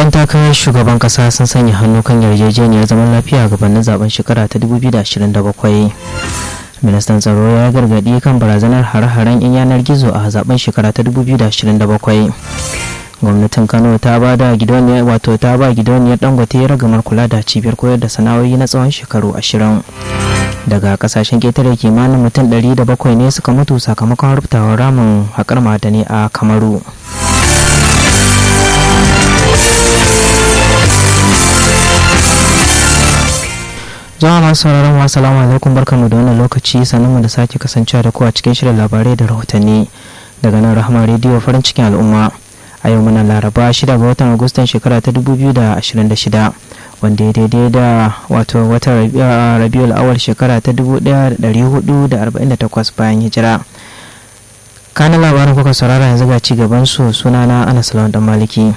'yan takarar shugaban kasa sun sanya hannu kan yarjejeniyar zaman lafiya gabanin zaben shekara ta 2027 ministan tsaro ya gargadi kan barazanar hare-haren 'yan yanar gizo a zaben shekara ta 2027 gwamnatin kano ta ba da gidoniyar wato ta ba gidoniyar dangote ragamar kula da cibiyar koyar da sana'o'i na tsawon shekaru ashirin daga kasashen ketare kimanin mutum 700 ne suka mutu sakamakon rubutawar ramin haƙar madani a kamaru jama'a masu sauraron wa salamu alaikum barkamu da wannan lokaci sannan da sake kasancewa da ku a cikin shirin labarai da rahotanni daga nan rahama rediyo farin cikin al'umma a yau muna laraba 6 ga watan agustan shekara ta 2026 wanda ya daidai da wato watan rabiul awal shekara ta 1448 bayan hijira kanan labarin kuka saurara yanzu ga ci gaban su sunana anas lawan dan maliki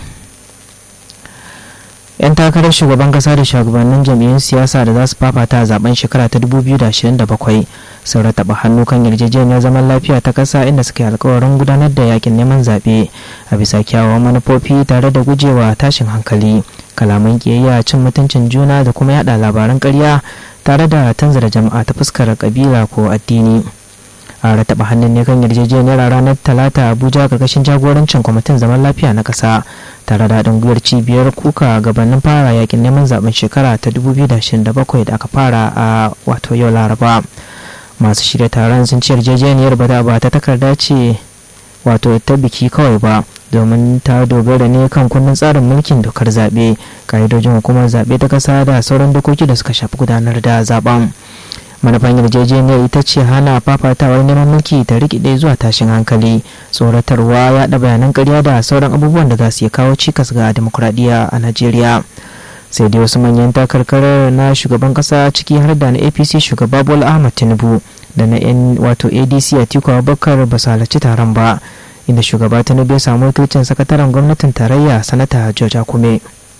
'yan takarar shugaban kasa da shugabannin jam'iyyun siyasa da za su fafata a zaben shekara ta 2027 sun rataba hannu kan yarjejeniyar zaman lafiya ta kasa inda suka yi alkawarin gudanar da yakin neman zaɓe a bisa kyawawan manufofi tare da gujewa tashin hankali kalaman kiyayya cin mutuncin juna da kuma yada labaran ƙarya tare da tanzara jama'a ta fuskar kabila ko addini a rataba hannun ne kan yarjejeniyar ranar talata abuja karkashin jagorancin kwamitin zaman lafiya na ƙasa tare da haɗin gwiwar cibiyar kuka gabanin fara yakin neman zaben shekara ta 2027 da aka fara a wato yau laraba masu shirya taron sun ce yarjejeniyar ba ba ta takarda ce wato ta biki kawai ba domin ta dogara ne kan kundin tsarin mulkin dokar zaɓe ka'idojin hukumar zaɓe ta ƙasa da sauran dokoki da suka shafi gudanar da zaben manufan yarjejeniyar ita ce hana fafatawar neman mulki ta rikide zuwa tashin hankali tsoratarwa yaɗa bayanan karya da sauran abubuwan da za su iya kawo cikas ga demokuraɗiyya a najeriya sai dai wasu manyan takarkarar na shugaban kasa ciki har da na apc shugaba bola ahmad tinubu da na yan wato adc atiku abubakar ba su halarci taron ba inda shugaba tinubu ya samu wakilcin sakataren gwamnatin tarayya sanata george akume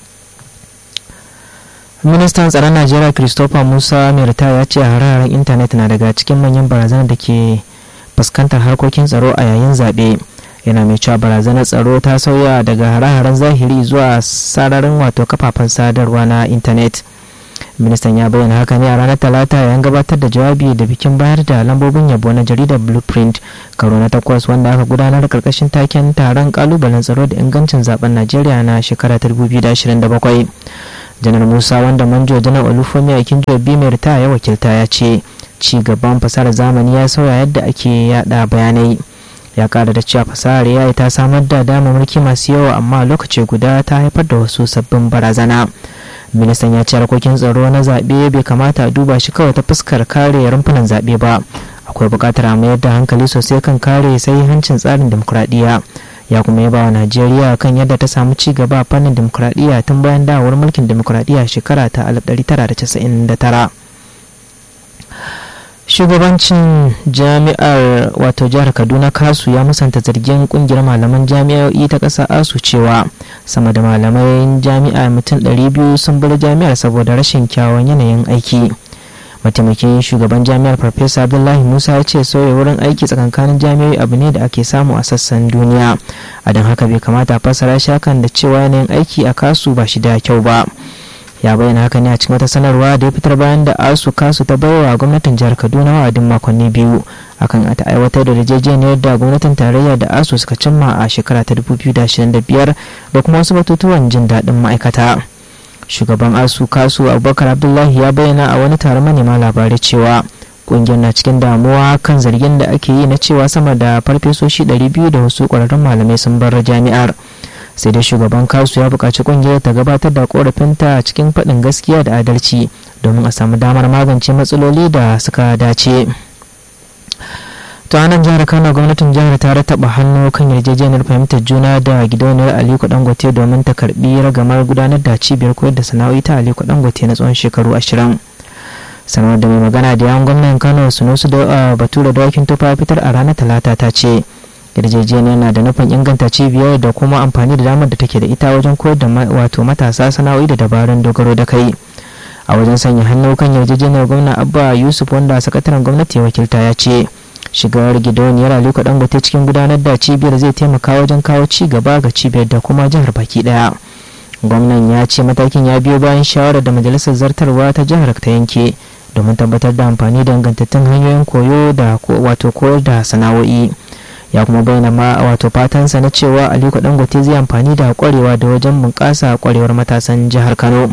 ministan tsaron najeriya christopher musa mirta ya ce hararen intanet na daga cikin manyan barazanar da ke fuskantar harkokin tsaro a yayin zaɓe yana mai cewa barazanar tsaro ta sauya daga hare-haren zahiri zuwa sararin wato kafafen sadarwa na intanet ministan ya bayyana haka ne a ranar talata yayin gabatar da jawabi da bikin bayar da lambobin yabo na jaridar blueprint karo na takwas wanda aka gudanar karkashin taken taron kalubalen tsaro da ingancin zaben najeriya na shekara 2027 janar musa wanda manjo janar olufemi a kinjo mai ta ya wakilta ya ce ci gaban fasahar zamani ya sauya yadda ake yada bayanai ya kara da cewa fasahar yayi ta samar da damarmaki masu yawa amma lokaci guda ta haifar da wasu sabbin barazana ministan ya ce harkokin tsaro na zaɓe bai kamata a duba shi kawai ta fuskar kare rumfunan zaɓe ba akwai buƙatar a mayar da hankali sosai kan kare hancin tsarin dimokuraɗiyya ya kuma yaba wa najeriya kan yadda ta samu ci gaba a fannin dimokuraɗiyya tun bayan dawowar mulkin dimokuraɗiyya shekara ta 1999 shugabancin jami'ar wato jihar kaduna kasu ya musanta zargin kungiyar malaman jami'o'i ta ƙasa asu cewa sama da malamai jami'a mutum 200 sun bar jami'ar saboda rashin kyawun yanayin aiki mataimakin shugaban jami'ar farfesa abdullahi musa ya ce sauya wurin aiki tsakankanin jami'oi abu ne da ake samu a sassan duniya a don haka bai kamata a fassara shi hakan da cewa yanayin aiki a kasu ba shi da kyau ba ya bayyana haka ne a cikin wata sanarwa da ya fitar bayan da asu kasu ta baiwa gwamnatin jihar kaduna wa'adin makonni biyu akan ta aiwatar da yarjejeniyar da gwamnatin tarayya da asu suka cimma a shekara ta 2025 da kuma wasu batutuwan jin daɗin ma'aikata shugaban asu kasu abubakar abdullahi ya bayyana a wani taron manema labarai cewa kungiyar na cikin damuwa kan zargin da ake yi na cewa sama da farfesoshi 200 da wasu ƙwararrun malamai sun bar jami'ar sai dai shugaban kasu ya buƙaci kungiyar ta gabatar da korafinta cikin faɗin gaskiya da adalci domin a samu damar magance matsaloli da suka dace ta nan jihar kano gwamnatin jihar ta rataba hannu kan yarjejeniyar fahimtar juna da gidauniyar aliko dangote domin ta karbi ragamar gudanar da cibiyar koyar da sana'o'i ta aliko dangote na tsawon shekaru ashirin sanar da mai magana da yawan gwamnan kano sunusu da batura dawakin tufa fitar a ranar talata ta ce yarjejeniyar na da nufin inganta cibiyar da kuma amfani da damar da take da ita wajen koyar da wato matasa sana'o'i da dabarun dogaro da kai a wajen sanya hannu kan yarjejeniyar gwamna abba yusuf wanda sakataren gwamnati wakilta ya ce shigar gidauniyar aliko dangote cikin gudanar da cibiyar zai taimaka wajen kawo ci gaba ga cibiyar da kuma jihar baki daya gwamnan ya ce matakin ya biyo bayan shawarar da majalisar zartarwa ta jihar ta yanke domin tabbatar da amfani da ingantattun hanyoyin koyo da wato koyar da sana'o'i ya kuma bayyana ma wato fatansa na cewa aliko dangote zai amfani da kwarewa da wajen bunƙasa kwarewar matasan jihar kano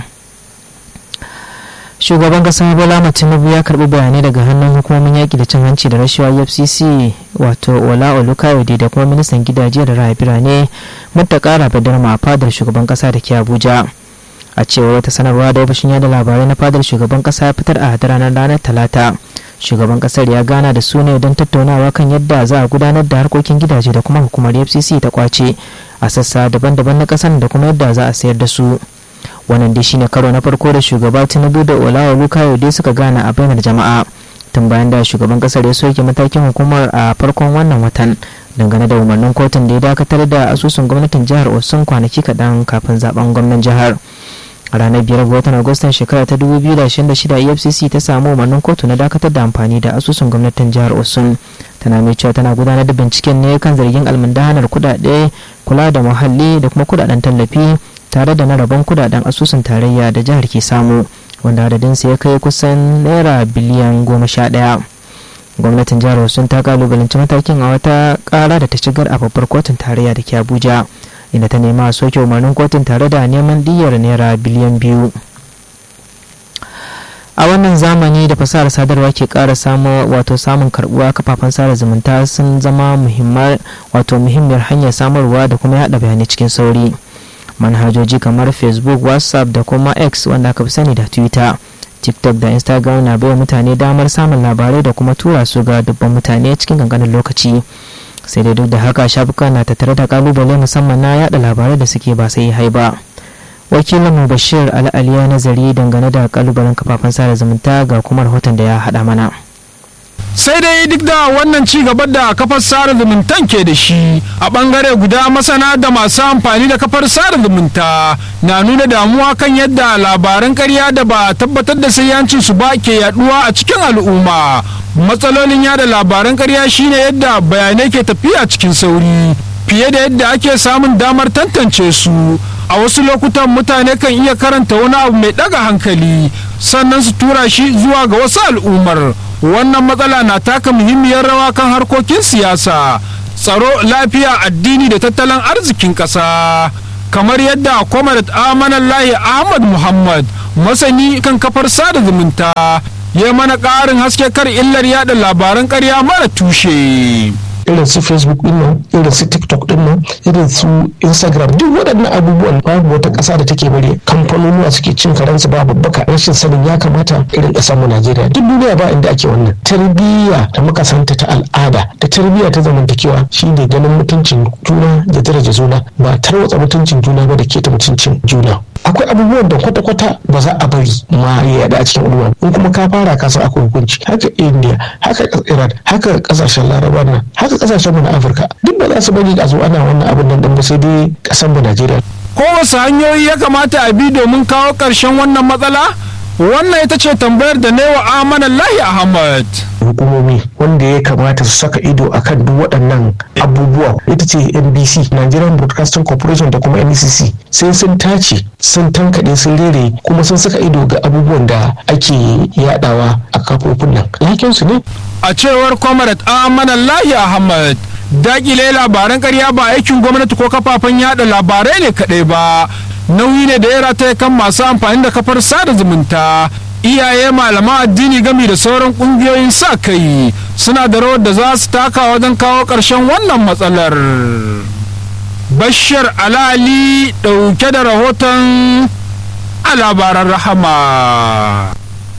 shugaban kasa bola tinubu ya karbi bayanai daga hannun hukumomin yaƙi da cin hanci da rashawa efcc wato ola olukayode da kuma ministan gidaje da raya birane mutta kara badarma a fadar shugaban kasa da ke abuja a cewar wata sanarwa da ofishin yada labarai na fadar shugaban kasa ya fitar a ranar ranar talata shugaban kasar ya gana da su ne don tattaunawa kan yadda za a gudanar da harkokin gidaje da kuma hukumar fcc ta kwace a sassa daban-daban na kasar da kuma yadda za a sayar da su wannan dai shine karo na farko da shugaba tinubu da olawa dai suka gana a bainar jama'a tun bayan da shugaban kasar ya soke matakin hukumar a farkon wannan watan dangane da umarnin kotun da ya dakatar da asusun gwamnatin jihar osun kwanaki kaɗan kafin zaben gwamnan jihar a ranar biyar ga watan agustan shekara ta 2026 efcc ta samu umarnin kotu na dakatar da amfani da asusun gwamnatin jihar osun tana mai cewa tana gudanar da binciken ne kan zargin almundahanar kudade kula da muhalli da kuma kudaden tallafi tare da na rabon kudaden asusun tarayya da jihar ke samu wanda adadinsa ya kai kusan naira biliyan goma sha ɗaya gwamnatin jihar osun ta kalubalanci matakin a wata kara da ta shigar a babbar kotun tarayya da ke abuja inda ta nema a soke umarnin kotun tare da neman diyyar naira biliyan biyu a wannan zamani da fasahar sadarwa ke kara samu wato samun karbuwa kafafen sada zumunta sun zama muhimmar wato muhimmiyar hanyar samarwa da kuma yada bayanai cikin sauri manhajoji kamar facebook whatsapp da kuma x wanda aka fi sani da twitter tiktok da instagram na baiwa mutane damar samun labarai da kuma tura su ga dubban mutane cikin kankanin lokaci sai dai duk da haka shafuka na tattare da kalubale musamman na yada labarai da suke ba sai hai ba wakilin bashir al'ali ya nazari dangane da kalubalen kafafen sada zumunta ga kuma rahoton da ya haɗa mana sai dai duk da wannan ci gaba da kafar sada zumuntan ke da shi a bangare guda masana da masu amfani da kafar sada zumunta na nuna damuwa kan yadda labaran karya da ba tabbatar da sayyancin su ba ke yaduwa a cikin al'umma matsalolin yada labaran karya shine yadda bayanai ke tafiya cikin sauri fiye da yadda ake samun damar tantance su a wasu lokutan mutane kan iya karanta wani abu mai daga hankali sannan su tura shi zuwa ga wasu al'ummar wannan matsala na taka muhimmiyar rawa kan harkokin siyasa tsaro lafiya addini da tattalin arzikin ƙasa kamar yadda kwamarat amanallahi ahmad muhammad masani kan kafar sada zumunta ya mana ƙarin haske kar illar yada labaran ƙarya mara tushe irin su facebook din nan irin su tiktok din nan irin su instagram duk waɗannan abubuwan babu wata ƙasa da take bari kamfanonuwa suke cin karansu ba babbaka rashin sanin ya kamata irin ƙasar mu najeriya duk duniya ba inda ake wannan tarbiyya da muka santa ta al'ada da tarbiyya ta zamantakewa shine ganin mutuncin juna da daraja juna ba tarwatsa mutuncin juna ba da keta mutuncin juna akwai abubuwan da kwata-kwata ba za a bari ma ya yada a cikin al'umma in kuma ka fara ka san akwai hukunci haka india haka iran haka kasashen laraba nan haka kasashen mu na afirka duk ba za su bari a zo ana wannan abin nan din ba sai dai kasan mu najeriya kowace hanyoyi ya kamata a bi domin kawo ƙarshen wannan matsala wannan ita ce tambayar da ne wa amanan lahi ahmad hukumomi wanda ya kamata su saka ido akan duk waɗannan abubuwa ita ce nbc nigerian broadcasting corporation da kuma ncc sai sun tace sun tankaɗe sun rere kuma sun saka ido ga abubuwan da ake yadawa a kafofin nan lakinsu ne a cewar comrade amanan lahi ahmad dakile labaran karya ba aikin gwamnati ko kafafen yada labarai ne kaɗai ba nauyi ne da ya rataya kan masu amfani da kafar sada zumunta iyaye malaman addini gami da sauran kungiyoyin sa kai suna da rawar da za su taka wajen kawo ƙarshen wannan matsalar bashar alali ɗauke da rahoton a labaran rahama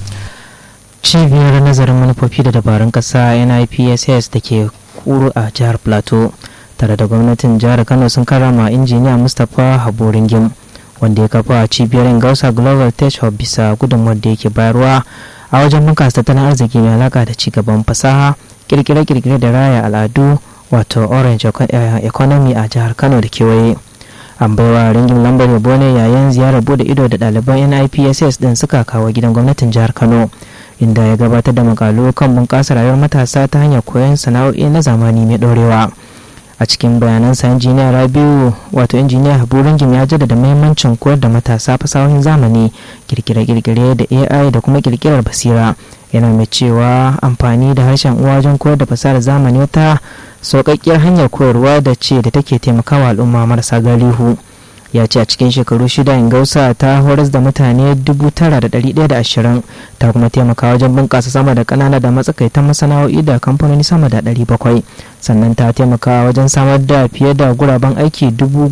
cibiyar nazarin manufofi da dabarun ƙasa nipss da ke kuru a jihar plateau tare da gwamnatin jihar kano sun karama injiniya mustapha haboringim wanda ya kafa cibiyar gausa global tech hub bisa gudunmuwar da yake bayarwa a wajen bunkasa tattalin arziki mai alaka da cigaban fasaha kirkire-kirkire da raya al'adu wato orange economy a jihar kano da kewaye an baiwa ringin lambar yabo ne yayin ziyarar bude ido da ɗaliban nipss din suka kawo gidan gwamnatin jihar kano inda ya gabatar da makalu kan bunƙasa rayuwar matasa ta hanyar koyon sana'o'i na zamani mai ɗorewa a cikin bayanansa injiniya rabiu wato injiniya habu ringim ya jaddada mahimmancin koyar da matasa fasahohin zamani kirkire-kirkire da ai da kuma kirkirar basira yana mai cewa amfani da harshen uwa wajen koyar da fasahar zamani wata sauƙaƙƙiyar hanyar koyarwa da ce da take taimakawa al'umma marasa galihu ya ce a cikin shekaru shida ingausa ta horas da mutane 9,120 ta kuma taimaka wajen bunƙasa sama da ƙanana da matsakaitan masana'o'i da kamfanoni sama da 700 sannan ta taimaka wajen samar da fiye da guraben aiki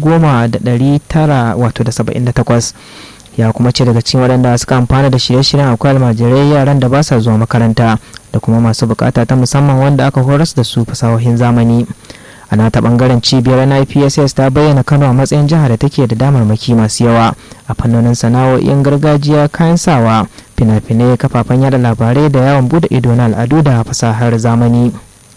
10,978 ya kuma ce daga cikin waɗanda suka amfana da shirye-shiryen akwai almajirai yaran da ba sa zuwa makaranta da kuma masu bukata ta musamman wanda aka horas da su fasahohin zamani a nata bangaren cibiyar nipss ta bayyana kano a matsayin jihar da take da damarmaki masu yawa a fannonin sana'o'in gargajiya kayan sawa fina-finai kafafen yada labarai da yawon bude ido na al'adu da fasahar zamani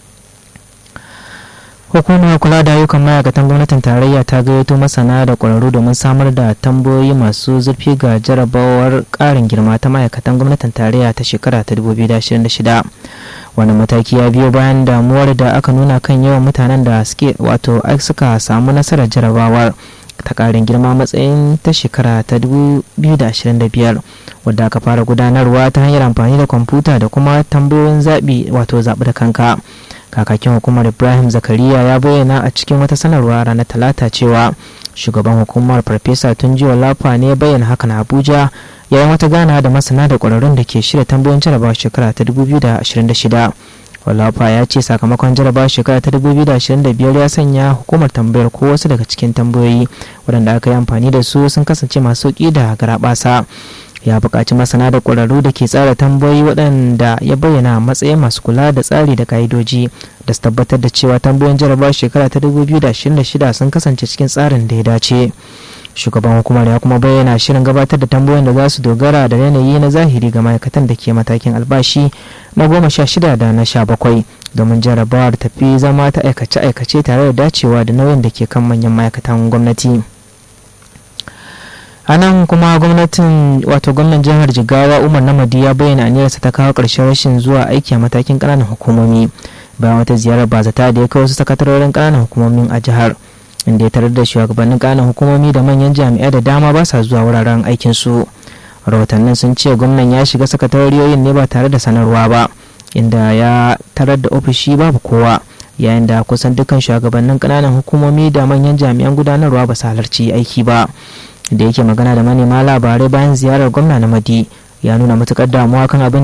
hukumar kula da ayyukan ma'aikatan gwamnatin tarayya ta gayyato masana da ƙwararru domin samar da tambayoyi masu zurfi ga jarabawar ƙarin girma ta ma'aikatan gwamnatin tarayya ta shekara ta 2026 wani mataki ya biyo bayan damuwar da aka nuna kan yawan mutanen da suke wato suka samu nasarar jarabawar ta ƙarin girma matsayin ta shekara ta 2025 wadda aka fara gudanarwa ta hanyar amfani da kwamfuta da kuma tambayoyin zaɓi wato zaɓi da kanka kakakin hukumar ibrahim zakariya ya bayyana a cikin wata sanarwa ranar talata cewa shugaban hukumar farfesa tunjiwa lafa ne bayyana hakan a abuja yayin wata gana da masana da ƙwararrun da ke shirya tambayoyin jarabawa shekara ta 2026 wallafa ya ce sakamakon jarabawa shekara ta 2025 ya sanya hukumar tambayar ko wasu daga cikin tambayoyi waɗanda aka yi amfani da su sun kasance masu sauƙi da garaɓasa ya buƙaci masana da ƙwararru da ke tsara tambayoyi waɗanda ya bayyana matsayin masu kula da tsari da ƙa'idoji da su tabbatar da cewa tambayoyin jarabawa shekara ta 2026 sun kasance cikin tsarin da ya dace shugaban hukumar ya kuma bayyana shirin gabatar da tambayoyin da za su dogara da yanayi na zahiri ga ma'aikatan da ke matakin albashi na goma sha shida da na sha bakwai domin jarabawar tafi zama ta aikace-aikace tare da dacewa da nauyin da ke kan manyan ma'aikatan gwamnati. a nan kuma gwamnatin wato gwamnan jihar jigawa umar namadi ya bayyana aniyarsa ta kawo ƙarshen rashin zuwa aiki a matakin ƙananan hukumomi bayan wata ziyarar bazata da ya kai wasu sakatarorin ƙananan hukumomin a jihar inda ya tarar da shugabannin ƙananan hukumomi da manyan jami'ai da dama ba sa zuwa wuraren aikin su rahotannin sun ce gwamnan ya shiga sakataroriyoyin ne ba tare da sanarwa ba inda ya tarar da ofishi babu kowa yayin da kusan dukkan shugabannin ƙananan hukumomi da manyan jami'an gudanarwa ba su halarci aiki ba da yake magana da manema labarai bayan ziyarar gwamna na madi ya nuna matukar damuwa kan abin